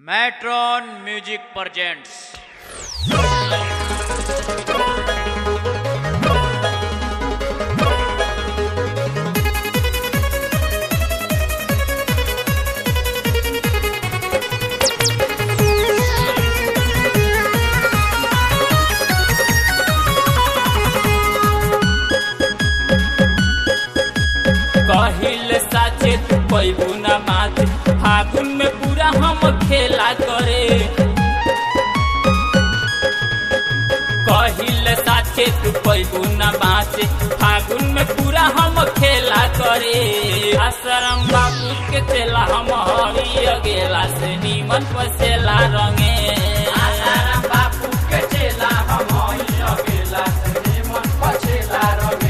matron music presents कहिल साचे तू पैबू न मात फागुन में पूरा हम खेला करे कहिल साचे तू पैबू न मात फागुन में पूरा हम खेला करे आश्रम बाबू के चला हम हरी गेला से नीमन पसेला रंगे आश्रम बाबू के चला हम हरी गेला से नीमन पसेला रंगे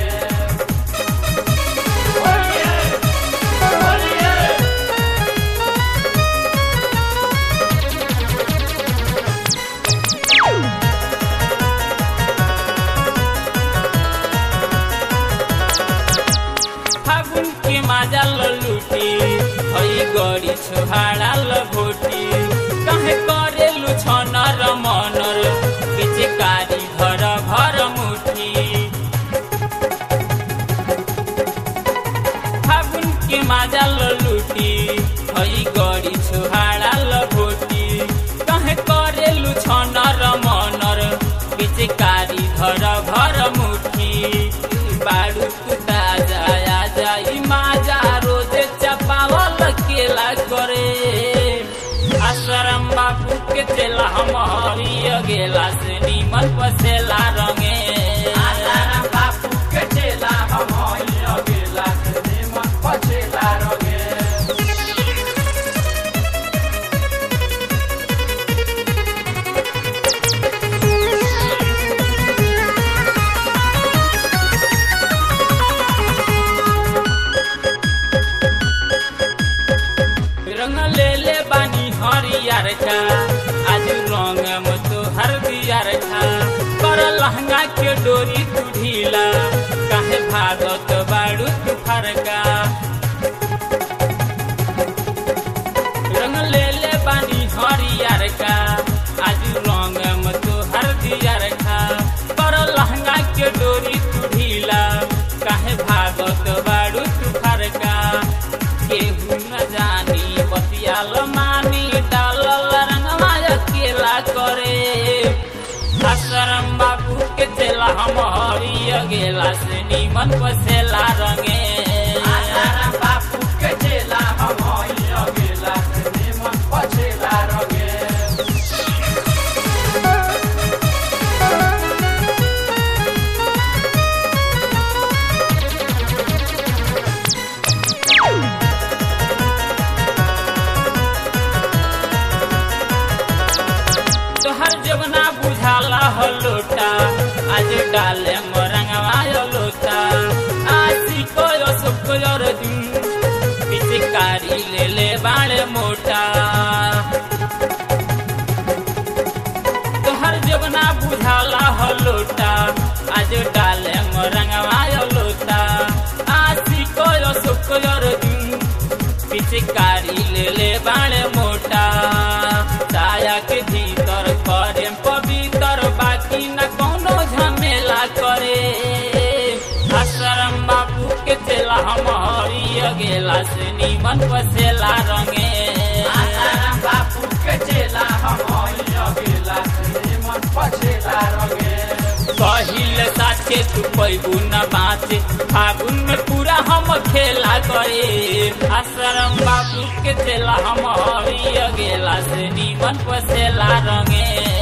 फागुन के माजा लुटी हई गड़ी छोहाड़ा लभोटी कहे करेलु छनर मनर पिचकारी घर घर मुठी फागुन के माजा लुटी हई गड़ी छोहाड़ा लभोटी कहे करेलु छनर मनर पिचकारी घर घर मुठी बाड़ू कुटा जाया जाई माजा रोजे चपावल केला करे आश्रम बाबू के चला हम हरिय गेला से नीमन पसेला रंगे आश्रम बाबू के चला हम हरिय गेला से नीमन पसेला रंगे रंग ले ले बानी हरियर का आज रंग में तो हर दियर था पर लहंगा के डोरी तू ढीला काहे भागत बाड़ू तू फरका रंग ले ले बानी हरियर का आज रंग में तो हर दियर था पर लहंगा के डोरी तू ढीला काहे भागत बाड़ू तू फरका केहू न जानी बतियाल मानी डालल रंगवा अकेला करे आश्रम बाबू के चला हम हरिय गेला से नीमन पसेला रंगे आश्रम बाबू के चला हम हरिय गेला से नीमन पसेला रंगे तोहर जवना बुझाला हो लोटा आज डाले मोरंगवा लोटा आसी को सुख दिन पिचकारी ले ले बाड़े मोटा तोहर जवना बुझाला हो लोटा आज डाले मोरंगवा लोटा आसी को सुख दिन पिचकारी ले ले बाड़े मोटा साया के भीतर करे पवित्र बाकी न कोनो झमेला करे आश्रम बाबू के चला हम हरिय गेला से नीमन पसेला रंगे आश्रम बाबू के चला हम हरिय गेला से नीमन पसेला रंगे कहिल साथे तू पैबू न बाँचे फागुन में पूरा हम खेला करे आश्रम बाबू के चला हम हरिय गेला से नीमन पसेला रंगे